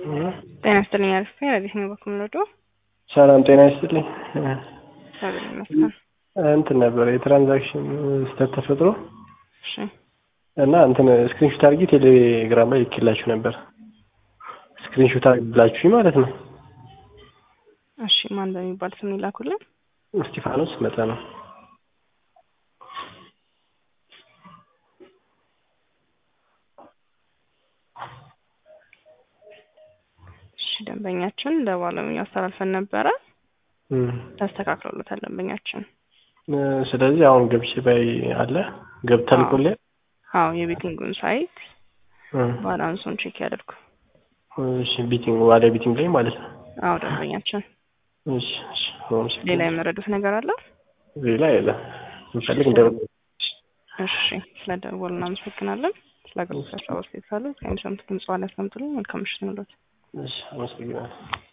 ጤና ይስጥልኝ አሪፍ ነኝ። ረዲት ነው በኩል ወዶ ሰላም ጤና ይስጥልኝ። እግዚአብሔር ይመስገን። እንትን ነበር የትራንዛክሽን ስህተት ተፈጥሮ እሺ እና እንትን ስክሪንሾት አድርጌ ቴሌግራም ላይ ልኬላችሁ ነበር። ስክሪንሾት አድርግላችሁ ማለት ነው። እሺ ማን በሚባል ስም ይላኩልን? እስጢፋኖስ መጠ ነው። እሺ ደንበኛችን ለባለሙያው አስተላልፈን ነበረ። ተስተካክሎለታል ደንበኛችን። ስለዚህ አሁን ገብቼ ባይ አለ ገብ ተልኮልኝ አዎ የቤቲንጉን ሳይት ባላንሱን ቼክ ያደርጉ። እሺ ቢቲንግ ዋለ ቢቲንግ ላይ ማለት ነው። አዎ ደንበኛችን። እሺ እሺ አመሰግናለሁ። ሌላ የመረዱት ነገር አለ? ሌላ የለም። እንፈልግ እንደ እሺ ስለደወሉ እናመሰግናለን። ስለ አገልግሎት አስተያየት ካሉ ከሚሰሙት ድምጽ ላይ ያስቀምጡልን። መልካም ምሽት ይሁንልዎት። እሺ አመሰግናለሁ።